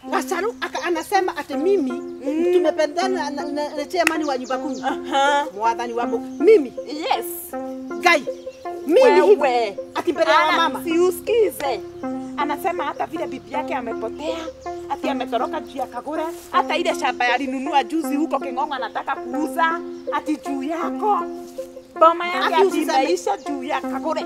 Gasaru aka anasema ati mimi tumependana na, na, na chairman wa nyumba kumi. Aha. Mwathani wa Mungu. Mimi Yes. gai. Mimi hivi Wewe. ati mbele ya Ana- mama. Si usikize. Anasema hata vile bibi yake amepotea, ati ametoroka juu ya Kagure, hata ile shamba yalinunua juzi huko King'ong'o anataka kuuza, ati juu yako. Boma yake Ati ati usiseme- imeisha juu ya Kagure.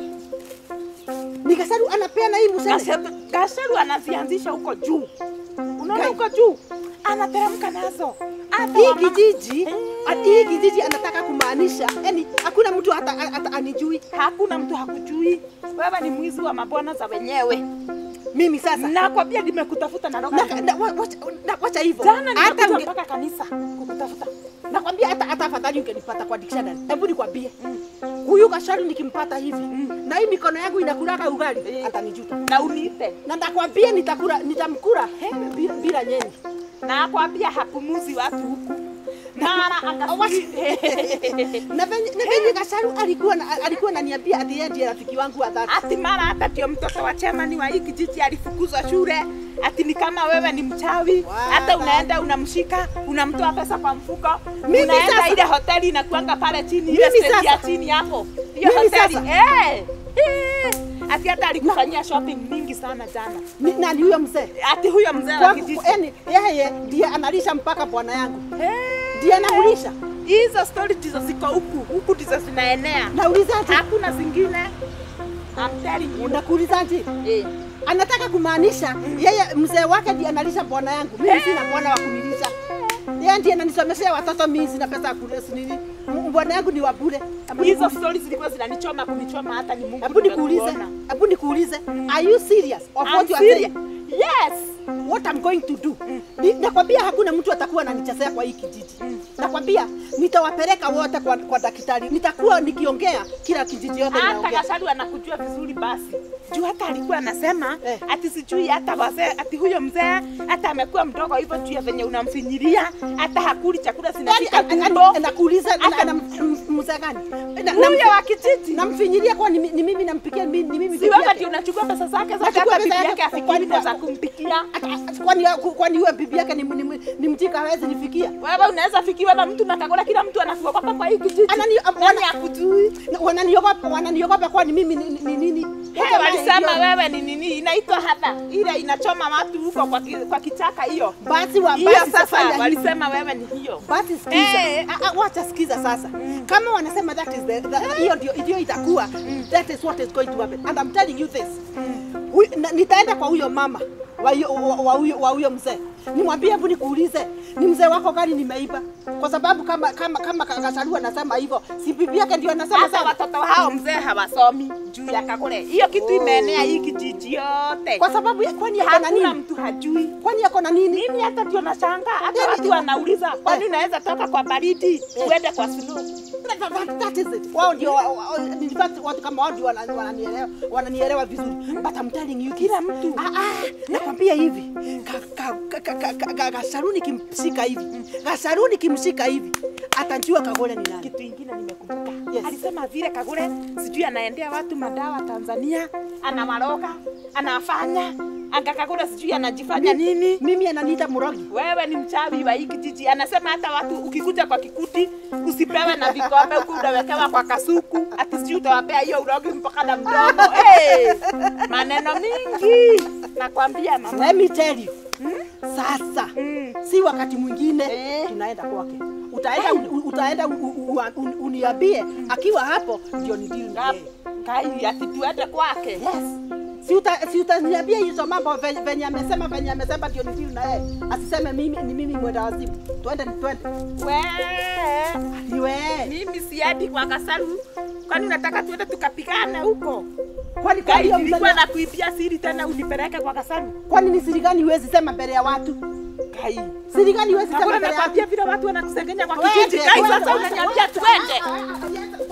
Ni Gasaru anapeana hii museme. Gasharu- Gasharu anazianzisha huko juu. Unaona Gai. huko juu? Anateremka nazo. Hata Hii wama- kijiji, Eh. ati hii kijiji anataka kumaanisha, yani hakuna mtu hata, hata anijui Hakuna mtu hakujui. Wewe ni mwizi wa mabwana za wenyewe. mimi sasa. Nakwambia nimekutafuta na roga. Na, na, wa- wacha, na, wacha hivyo. Jana Hata nimekuja unge, mpaka kanisa kukutafuta. nakwambia hata hata afadhali ungenipata kwa dictionary. Hebu nikwambie. Huyu Gasaru nikimpata hivi na hii mikono yangu inakulaga ugali Eh. atanijuta. Na uniite. Na nakwambia nitakula nitamkula bila, bila nyeni. Nakwambia hapumuzi watu huku. Mara akasiri. Na venye na venye Gasaru alikuwa na, alikuwa ananiambia ati yeye ndiye rafiki wangu wa dhati. Ati mara hata ndio mtoto wa chemani wa hii kijiji alifukuzwa shule. Ati ni kama wewe ni mchawi, Wa- hata unaenda unamshika, unamtoa pesa kwa mfuko, Mimi unaenda sasa- ile hoteli inakuanga pale chini, ile Mimi stage ya sasa- chini hapo, hiyo Mimi hoteli sasa- eh, eh. Ati hata alikufanyia shopping mingi sana jana. Ni, nani huyo mzee? Ati huyo mzee wa Kwangu, kijiji yani yeye ndiye analisha mpaka bwana yangu. Eh. Ndiye anaulisha. hizo stori ndizo ziko huku huku ndizo zinaenea, Naulizaje? hakuna zingine. I'm telling you. Unakuulizaje? Eh. Anataka kumaanisha yeye mzee wake ndiye analisha bwana yangu. Mimi sina bwana wa kunilisha. Yeye ndiye ananisomeshea watoto, mimi sina pesa ya kulesi nini. M- Bwana yangu ni wa bure. Hebu Hizo nikuulize- stori zilikuwa zinanichoma kunichoma, hata ni Mungu Hebu nikuulize, nimekuona. hebu nikuulize, are you serious of I'm what you are serious. saying? Yes. What I'm going to do? Ni, nakwambia hakuna mtu atakuwa ananichezea kwa hii kijiji. Nakwambia nitawapeleka wote kwa, kwa daktari. Nitakuwa nikiongea kila kijiji yote Hata inaongea. Gasharu anakujua vizuri basi. Juu hata alikuwa anasema Eh. ati sijui hata wazee ati huyo mzee hata amekuwa mdogo hivyo juu ya venye unamfinyilia hata hakuli chakula Yaani, zinafika an- an- tumbo. nakuuliza na- Hata- na- m- mzee gani? Na- na- Huyo wa kijiji. namfinyilia kwa ni, ni mimi nampikia mi- ni mimi Si bibi wewe yake. ndio unachukua pesa zake zote Nachukua hata pesa bibi yake yake afikiri kwani- ndo za kumpikia. Ata- ata- kwani kwani huyo bibi yake ni, ni, ni mjika hawezi nifikia Wewe unaweza fikiwa na mtu na Kagura, kila mtu anakuogopa kwa hii kijiji. Anani- Nani wana- akujui? Na wananiogopa wananiogopa kwani mimi ni ni- ni nini Hey, walisema wewe ni nini? Inaitwa hadha ile inachoma watu huko kwa, ki, kwa kichaka hiyo. basi wa Hiyo basi sasa safanya hivi. walisema wewe ni hiyo. Basi sikiza. Eh. Ah, ah, Wacha sikiza sasa. Kama wanasema that is the, the hiyo ndio ndio itakuwa. That is what is going to happen. And I'm telling you this. Huyu- na- Nitaenda kwa huyo mama wa hiyo wa- wa huyo wa huyo mzee. Nimwambie hebu nikuulize, ni mzee wako gani nimeiba? Kwa sababu kama kama kama Gasaru anasema hivyo, si bibi yake ndio anasema Hata sana. watoto hao mzee hawasomi juu ya Kagure. Hiyo kitu imeenea hii kijiji yote. Kwa sababu ya- kwani yako na Hakuna nini? mtu hajui. Kwani yako na nini? Mimi hata ndio nashangaa, hata Yaani- watu wanauliza, kwani Eh. unaweza toka kwa baridi uende kwa snow? That- that- that is it. Wao ndio wa- wa- in fact watu kama wao ndio wana- wananielewa wananielewa vizuri. But I'm telling you Kila this. mtu. Ah, ah, nakwambia hivi. Ka- ka- ka- ka- ka- ka- ka- Gasaru nikimshika hivi. Gasaru nikimshika hivi. Atajua Kagore ni nani. Kitu ingine nimekumbuka. Yes. Alisema vile Kagure sijui anaendea watu madawa Tanzania, anawaroga, anafanya anga Kagure sijui anajifanya nini. Mimi ananiita mrogi. Wewe ni mchawi wa hii kijiji. Anasema hata watu ukikuja kwa kikuti usipewe na vikombe, huku unawekewa kwa kasuku, ati sijui utawapea hiyo urogi mpaka na mdomo. Hey, maneno mingi nakwambia mama. Let me tell you. Sasa Mm. si wakati mwingine Eh. tunaenda kwake. Utaenda u- utaenda u- u- u- un- uniambie akiwa hapo ndio ni deal na yeye. Kai ati tuende kwake. Yes. Si uta si utaniambia hizo mambo venye venye amesema venye amesema ndio ni deal na yeye. Asiseme mimi ni mimi mwenda wazimu. Twende ni twende. We, Ni wewe. mimi siendi kwa Kasaru. Kwani unataka tuende tukapigane huko? Kwani kwa Kai hiyo nilikuwa mzee nakuibia siri tena unipeleke kwa Kasaru. kwani ni siri gani huwezi sema mbele ya watu? Kai. Siri gani huwezi sema Hakuna mbele ya watu? nakwambia vile watu wanakusengenya kwa Twende, kijiji. Kai twende, sasa wacha, unaniambia wacha. tuende. Ah, ah, ah,